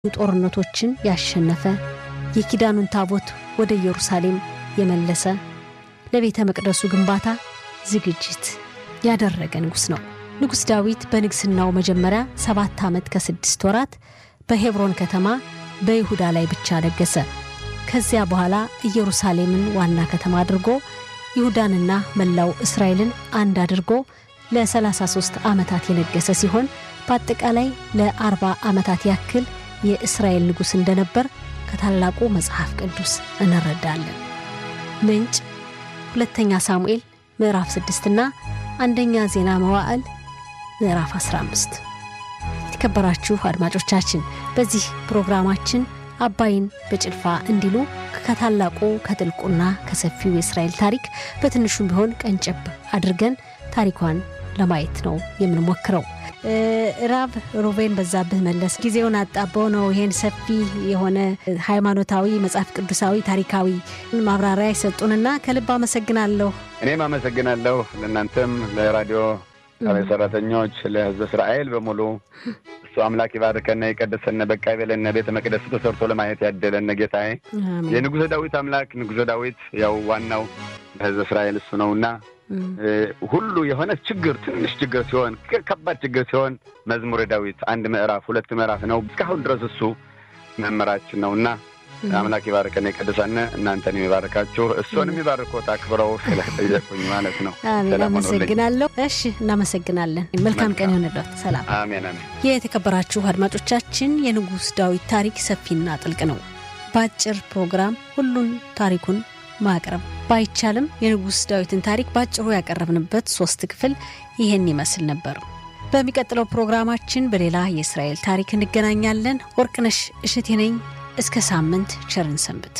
ጦርነቶችን ያሸነፈ የኪዳኑን ታቦት ወደ ኢየሩሳሌም የመለሰ ለቤተ መቅደሱ ግንባታ ዝግጅት ያደረገ ንጉሥ ነው። ንጉሥ ዳዊት በንግሥናው መጀመሪያ ሰባት ዓመት ከስድስት ወራት በሄብሮን ከተማ በይሁዳ ላይ ብቻ ነገሰ። ከዚያ በኋላ ኢየሩሳሌምን ዋና ከተማ አድርጎ ይሁዳንና መላው እስራኤልን አንድ አድርጎ ለ33 ዓመታት የነገሰ ሲሆን በአጠቃላይ ለ40 ዓመታት ያክል የእስራኤል ንጉሥ እንደነበር ከታላቁ መጽሐፍ ቅዱስ እንረዳለን። ምንጭ ሁለተኛ ሳሙኤል ምዕራፍ 6 እና አንደኛ ዜና መዋዕል ምዕራፍ 15። የተከበራችሁ አድማጮቻችን በዚህ ፕሮግራማችን አባይን በጭልፋ እንዲሉ ከታላቁ ከጥልቁና ከሰፊው የእስራኤል ታሪክ በትንሹም ቢሆን ቀንጨብ አድርገን ታሪኳን ለማየት ነው የምንሞክረው። ራብ ሮቤን በዛብህ መለስ ጊዜውን አጣበው ነው ይሄን ሰፊ የሆነ ሃይማኖታዊ፣ መጽሐፍ ቅዱሳዊ፣ ታሪካዊ ማብራሪያ የሰጡንና ከልብ አመሰግናለሁ። እኔም አመሰግናለሁ። ለእናንተም ለራዲዮ ጣቢያ ሰራተኞች፣ ለሕዝብ እስራኤል በሙሉ እሱ አምላክ ይባርከነ ይቀደሰነ፣ በቃ ይበለነ፣ ቤተ መቅደስ ተሰርቶ ለማየት ያደለነ ጌታዬ የንጉሠ ዳዊት አምላክ ንጉሠ ዳዊት ያው ዋናው ለሕዝብ እስራኤል እሱ ነውና ሁሉ የሆነ ችግር ትንሽ ችግር ሲሆን ከባድ ችግር ሲሆን መዝሙረ ዳዊት አንድ ምዕራፍ ሁለት ምዕራፍ ነው። እስካሁን ድረስ እሱ መምህራችን ነው እና አምላክ ይባርከን የቀደሳነ እናንተን የሚባርካችሁ እሱንም የሚባርኮት አክብረው ስለጠየቁኝ ማለት ነው። አሜን፣ አመሰግናለሁ። እሺ፣ እናመሰግናለን። መልካም ቀን ይሆንለት። ሰላም። አሜን አሜን። የተከበራችሁ አድማጮቻችን የንጉሥ ዳዊት ታሪክ ሰፊና ጥልቅ ነው። በአጭር ፕሮግራም ሁሉን ታሪኩን ማቅረብ ባይቻልም የንጉሥ ዳዊትን ታሪክ በአጭሩ ያቀረብንበት ሶስት ክፍል ይህን ይመስል ነበር። በሚቀጥለው ፕሮግራማችን በሌላ የእስራኤል ታሪክ እንገናኛለን። ወርቅነሽ እሸቴ ነኝ። እስከ ሳምንት ቸርን ሰንብት።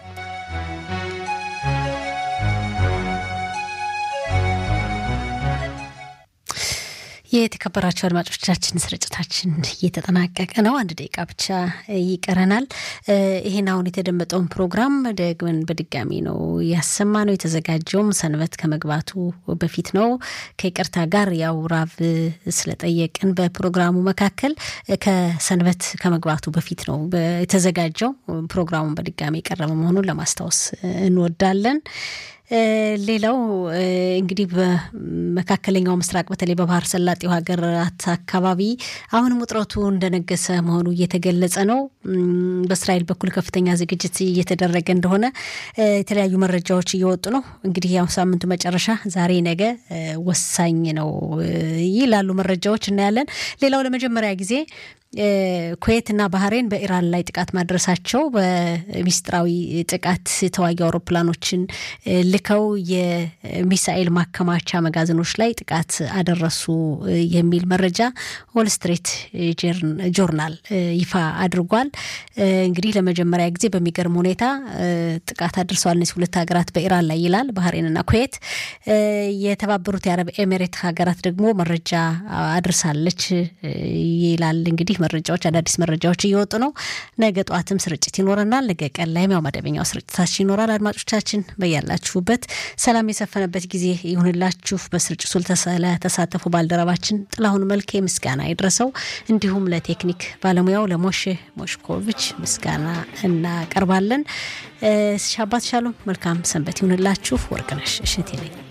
የተከበራቸው አድማጮቻችን ስርጭታችን እየተጠናቀቀ ነው። አንድ ደቂቃ ብቻ ይቀረናል። ይህን አሁን የተደመጠውን ፕሮግራም ደግመን በድጋሚ ነው ያሰማ ነው። የተዘጋጀውም ሰንበት ከመግባቱ በፊት ነው። ከይቅርታ ጋር ያው ራብ ስለጠየቅን በፕሮግራሙ መካከል ከሰንበት ከመግባቱ በፊት ነው የተዘጋጀው። ፕሮግራሙን በድጋሚ የቀረበ መሆኑን ለማስታወስ እንወዳለን። ሌላው እንግዲህ በመካከለኛው ምስራቅ በተለይ በባህር ሰላጤው ሀገራት አካባቢ አሁንም ውጥረቱ እንደነገሰ መሆኑ እየተገለጸ ነው። በእስራኤል በኩል ከፍተኛ ዝግጅት እየተደረገ እንደሆነ የተለያዩ መረጃዎች እየወጡ ነው። እንግዲህ ያው ሳምንቱ መጨረሻ ዛሬ ነገ ወሳኝ ነው ይላሉ መረጃዎች፣ እናያለን። ሌላው ለመጀመሪያ ጊዜ ኩዌት እና ባህሬን በኢራን ላይ ጥቃት ማድረሳቸው በሚስጥራዊ ጥቃት የተዋጊ አውሮፕላኖችን ልከው የሚሳኤል ማከማቻ መጋዘኖች ላይ ጥቃት አደረሱ የሚል መረጃ ዎል ስትሪት ጆርናል ይፋ አድርጓል። እንግዲህ ለመጀመሪያ ጊዜ በሚገርም ሁኔታ ጥቃት አድርሰዋል እነዚህ ሁለት ሀገራት በኢራን ላይ ይላል። ባህሬንና ኩዌት። የተባበሩት የአረብ ኤሜሬት ሀገራት ደግሞ መረጃ አድርሳለች ይላል እንግዲህ መረጃዎች አዳዲስ መረጃዎች እየወጡ ነው። ነገ ጠዋትም ስርጭት ይኖረናል። ነገ ቀን ላይም ያው መደበኛው ስርጭታችን ይኖራል። አድማጮቻችን በያላችሁበት ሰላም የሰፈነበት ጊዜ ይሁንላችሁ። በስርጭቱ ለተሳተፉ ባልደረባችን ጥላሁን መልኬ ምስጋና ይድረሰው፣ እንዲሁም ለቴክኒክ ባለሙያው ለሞሼ ሞሽኮቪች ምስጋና እናቀርባለን። ሻባት ሻሎም፣ መልካም ሰንበት ይሁንላችሁ። ወርቅነሽ እሸቴ ነኝ።